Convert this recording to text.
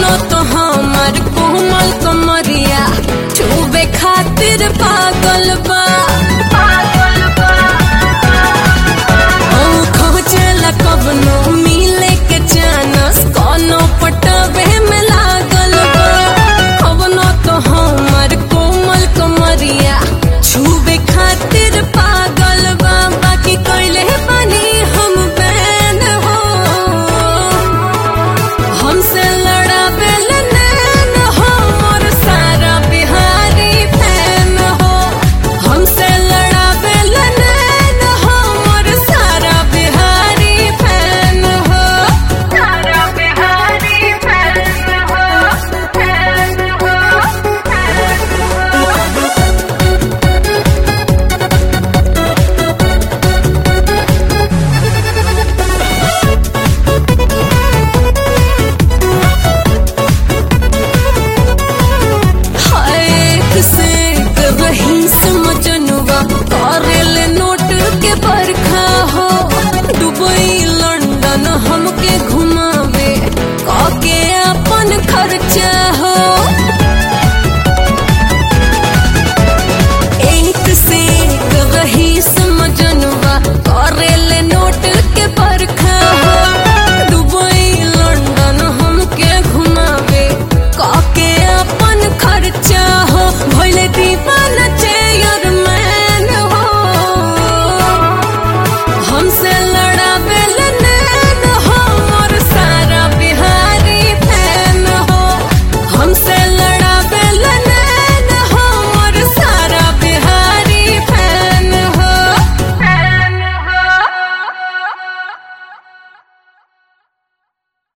कवनो तो हमार कोमल कमरिया छुबे खातिर पागल बा ओ खोजला कवनो मिले के चानस कोनो पटवे में लागल बा कवनो तो हमार कोमल कमरिया छुबे खातिर पागल बा बाकी कइले बानी हम बैन हो हमसे लड़ावे नैन हो मोर सारा बिहारी फैन हो हमसे लड़ावे नैन हो मोर सारा बिहारी फैन हो सारा बिहारी फैन हो फैन हो हाय से वही समझनुआ करेल नोट के बरखा हो दुबई लंदन हमके घुमावे काके अपन खर्चा